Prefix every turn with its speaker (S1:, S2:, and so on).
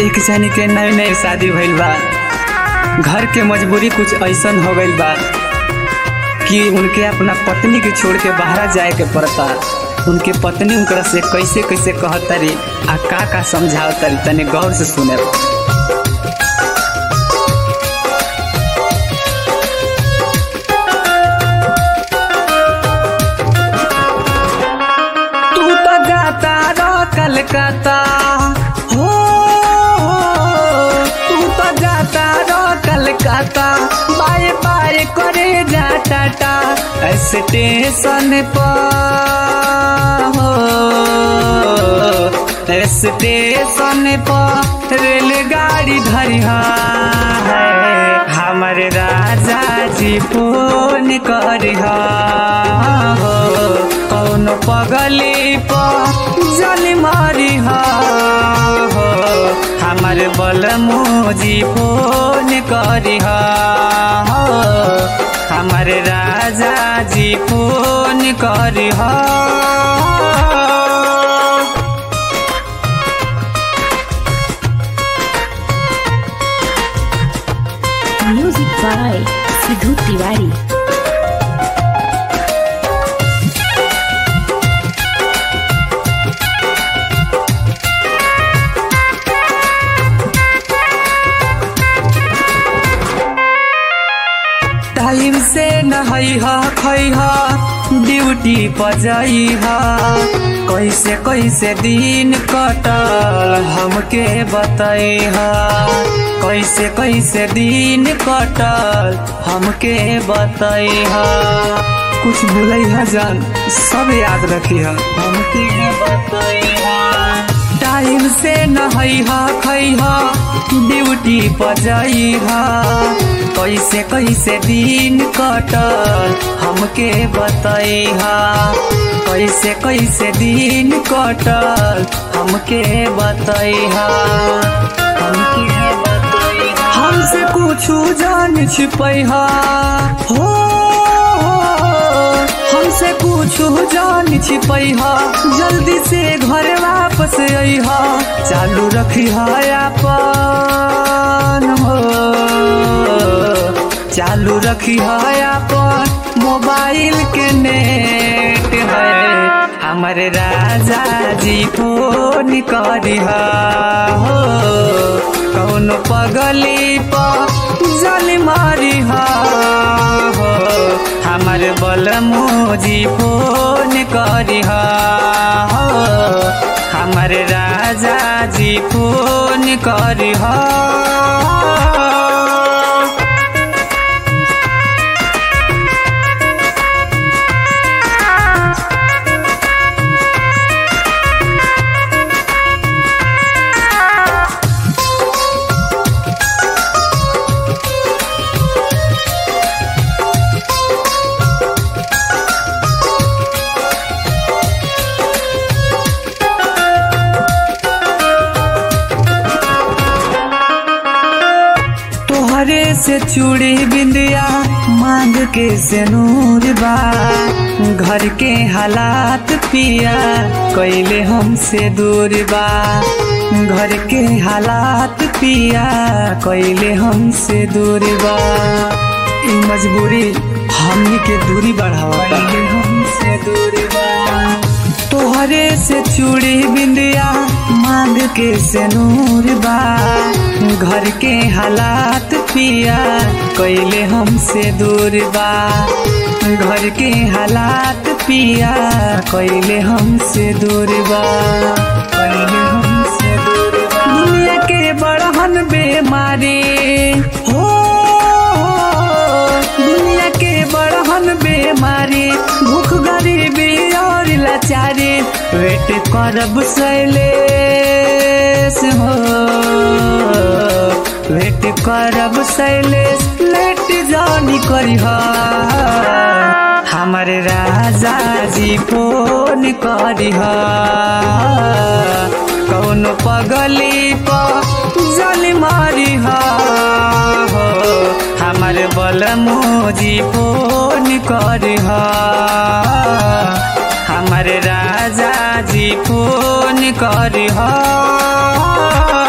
S1: एक जनी के नए नए शादी भइल बा घर के मजबूरी कुछ ऐसन हो गइल बा कि उनके अपना पत्नी के छोड़ के बाहर जाए के पड़ता उनके पत्नी उनकरा से कैसे कैसे कहतरी आ का का समझावतरी तनी गौर से सुने तू तो गाता रो कलकत्ता हो तू तो जाता रो कलकत्ता बाय बाय करे जा टाटा स्टेशन पर हो स्टेशन पर रेलगाड़ी धरिहा है हमारे राजा जी फोन करिहा हो कौन पगली पर जल मारिहा हो हमारे बलमोजी फोन करिहा हो हमारे राजा जी फोन करिहा
S2: Music by Sidhu Tiwari.
S1: Time से नहैहा खैहा ड्यूटी पर जइहा कैसे कैसे दिन कटल हमके बतैहा कैसे कैसे दिन कटल हमके बतैहा कुछ भूलैहा जान सब याद रखिहा हमके बतैहा टाइम से नहैहा खैहा ड्यूटी पर जइहा कैसे कैसे दिन कटल हमके बतैहा कैसे कैसे दिन कटल हमके बतैहा हमके बतैहा हमसे कुछ जान छिपैहा हो हमसे कुछ जान छिपैहा जल्दी से घर वापस अइहा चालू रखिहा अपन हो चालू रखिहा अपन मोबाइल के नेट है हमारे राजा जी फोन करिहा हो कौन पगली पर जल मारिहा हो हमार बलमोजी फोन करिहा हो हमार राजा जी फोन करिहा तोहरे से चूड़ी बिंदिया मांग के से नूर बा घर के हालात पिया कैले हमसे दूर बा घर के हालात पिया कैले हमसे दूर बा ई मजबूरी हमनी के दूरी बढ़ावा हमसे दूर बा तोहरे से चूड़ी बिंदिया मांग के से नूर बा घर के हालात पिया कैले हमसे दूर बा घर के हालात पिया कैले हमसे दूर बा कैले हमसे दूर बा दुनिया के बड़हन बेमारी हो दुनिया के बड़हन बेमारी भूख गरीबी और लाचारी वेट करब शैलेश हो वेट करब शैलेश लेट जानी करिह हमारे राजा जी फोन करिह कौन पगली पर जल मारिह हो हमारे बलमोजी फोन करिह हमारे राजा जी फोन करिह